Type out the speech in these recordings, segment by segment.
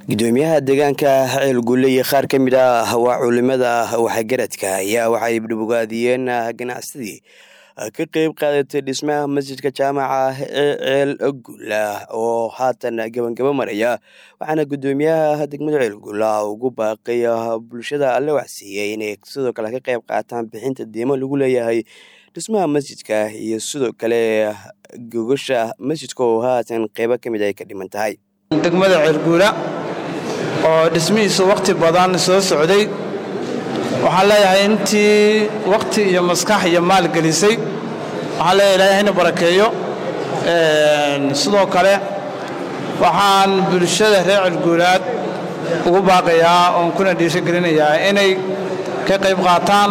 gudoomiyaha deegaanka ceel gulle iyo qaar ka mid ah waa culimada waxgaradka ayaa waxay dhibbogaadiyeen ganacsadii ka qeyb qaadatay dhismaha masjidka jaamaca ee ceel gulla oo haatan gabangabo maraya waxaana gudoomiyaha degmada ceel gulla ugu baaqay bulshada alle waxsiiyey inay sidoo kale ka qeyb qaataan bixinta diimo lagu leeyahay dhismaha masjidka iyo sidoo kale gogasha masjidka oo haatan qeybo ka mid ay ka dhiman tahay degmada ceelguula oo dhismihiisu wakhti badan soo socday waxaan leeyahay intii wakhti iyo maskax iyo maal gelisay waxaan leeyahay ilaahay hayna barakeeyo sidoo kale waxaan bulshada reer ceelguulaad ugu baaqayaa oon kuna dhiirigelinayaa inay ka qayb qaataan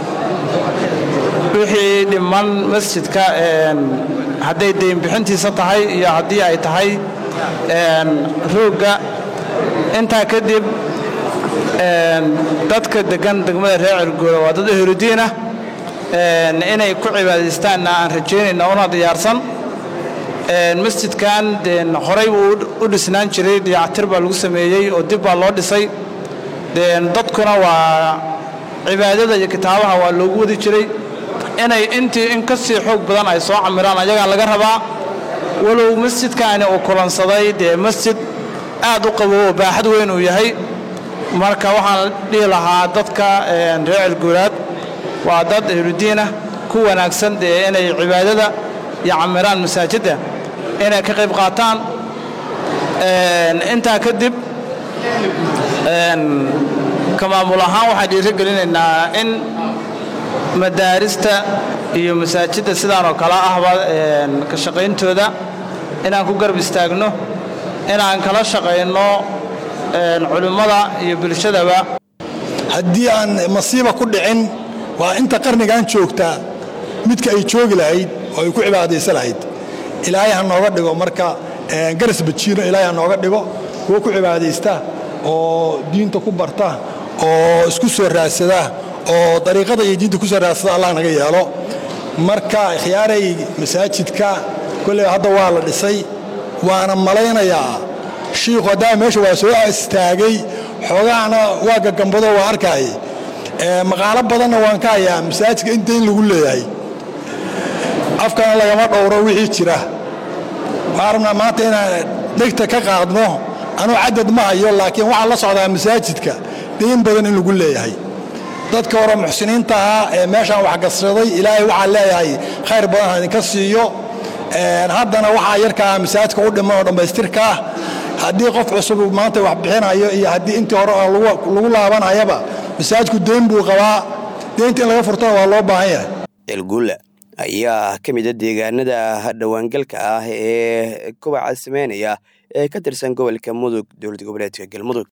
wixii dhiman masjidka hadday deynbixintiisa tahay iyo haddii ay tahay roogga intaa kadib dadka degan degmada reer celguula waa dad ehludiin ah inay ku cibaadaystaanna aan rajaynayna una diyaarsan masjidkan horey buu u dhisnaan jiray dayactir baa lagu sameeyey oo dib baa loo dhisay dadkuna waa cibaadada iyo kitaabaha waa loogu wadi jiray inay intii in ka sii xoog badan ay soo camiraan ayagaa laga rabaa walow masjidkaani uu kulansaday dee masjid aad u qabow oo baaxad weyn uu yahay marka waxaan dhihi lahaa dadka reer celguulaad waa dad ehludiinah ku wanaagsan dee inay cibaadada iyo camiraan masaajidda inay ka qayb qaataan intaa kadib ka maamul ahaan waxaan dhiirigelinaynaa in madaarista iyo masaajidda sidaanoo kale ahba ka shaqayntooda inaan ku garab istaagno inaan kala shaqayno culimmada iyo bulshadaba haddii aan masiiba ku dhicin waa inta qarnigan joogtaa midka ay joogi lahayd oo ay ku cibaadaysa lahayd ilaahay ha nooga dhigo marka garas bajiino ilaahay ha nooga dhigo kuwo ku cibaadaysta oo diinta ku barta oo isku soo raadsada oo dariiqada iyo diinta ku soo raadsada allah naga yeelo marka khiyaaray masaajidka kolley hadda waa la dhisay waana malaynayaa shiikhu haddaa meesha waa soo istaagay xoogaana waa gagambado waa arkaay maqaalo badanna waan ka hayaa masaajidka inta in lagu leeyahay afkana lagama dhowro wixii jira waxaan rabnaa maanta inaan dhegta ka qaadno anuu cadad ma hayo laakiin waxaan la socdaa masaajidka dayn badan in lagu leeyahay dadka hore muxsiniinta ahaa ee meeshaan waxgasraday ilaahay waxaa leeyahay khayr badan ha idinka siiyo haddana waxaa yarkaa masaajidka u dhiman oo dhammaystirkaa haddii qof cusub maanta wax bixinayo iyo haddii intii hore lagu laabanayaba masaajidku deyn buu qabaa deynta in laga furtana waa loo baahan yahay ceelgulla ayaa ka mid a deegaanada dhowaangalka ah ee kobaca sameynaya ee ka tirsan gobolka mudug dowlad goboleedka galmudug